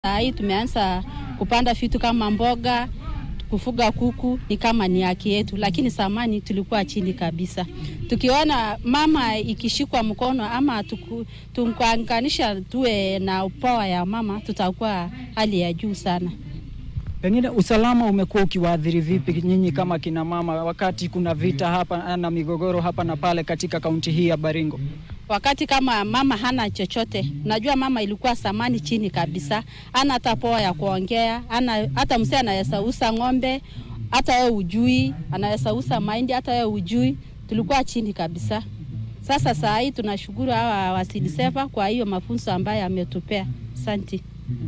Saa hii tumeanza kupanda vitu kama mboga, kufuga kuku ni kama ni haki yetu, lakini zamani tulikuwa chini kabisa. Tukiona mama ikishikwa mkono ama tukuanganisha tuwe na upawa ya mama, tutakuwa hali ya juu sana. Pengine usalama umekuwa ukiwaathiri vipi nyinyi kama kina mama, wakati kuna vita hapa na migogoro hapa na pale katika kaunti hii ya Baringo? Wakati kama mama hana chochote, najua mama ilikuwa samani chini kabisa, hana hata poa ya kuongea, hana hata mzee anaweza uza ng'ombe, hata wewe ujui, anaweza uza mahindi, hata wewe ujui, tulikuwa chini kabisa. Sasa saa hii tunashukuru hawa wasidiseva kwa hiyo mafunzo ambayo ametupea. Asante.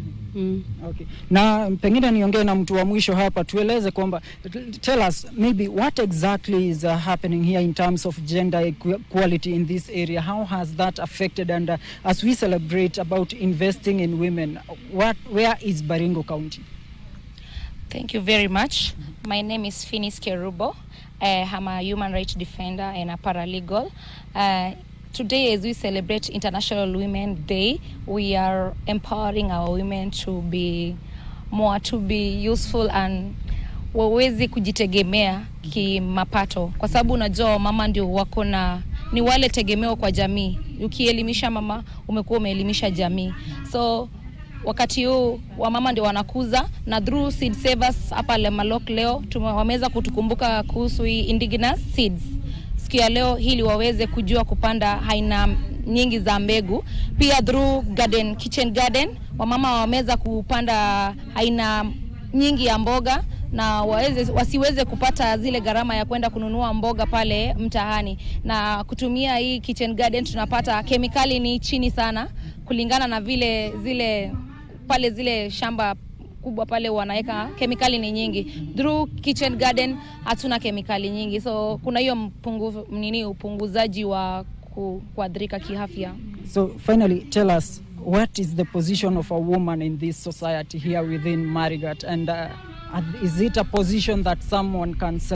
Mm. Okay. Na pengine niongee na mtu wa mwisho hapa, tueleze kwamba tell us maybe what exactly is uh, happening here in terms of gender equality in this area. How has that affected and uh, as we celebrate about investing in women, what where is Baringo County? Thank you very much. My name is Finis Kerubo. Uh, I'm a human rights defender and a paralegal. Uh, today, as we celebrate International Women's Day, we are empowering our women to be more to be useful and waweze kujitegemea kimapato, kwa sababu unajua mama ndio wako na ni wale tegemeo kwa jamii. Ukielimisha mama, umekuwa umeelimisha jamii so wakati huu wamama ndio wanakuza na through seed savers hapa Lemalok leo wameweza kutukumbuka kuhusu hii indigenous seeds siku ya leo, ili waweze kujua kupanda aina nyingi za mbegu. Pia through garden, kitchen garden wamama wameweza kupanda aina nyingi ya mboga na waweze, wasiweze kupata zile gharama ya kwenda kununua mboga pale mtaani, na kutumia hii kitchen garden tunapata kemikali ni chini sana kulingana na vile zile pale zile shamba kubwa pale wanaweka kemikali ni nyingi. Through kitchen garden hatuna kemikali nyingi, so kuna hiyo mpungu, nini upunguzaji wa kuadhirika kiafya. So finally tell us what is the position of a woman in this society here within Marigat and uh, is it a position that someone can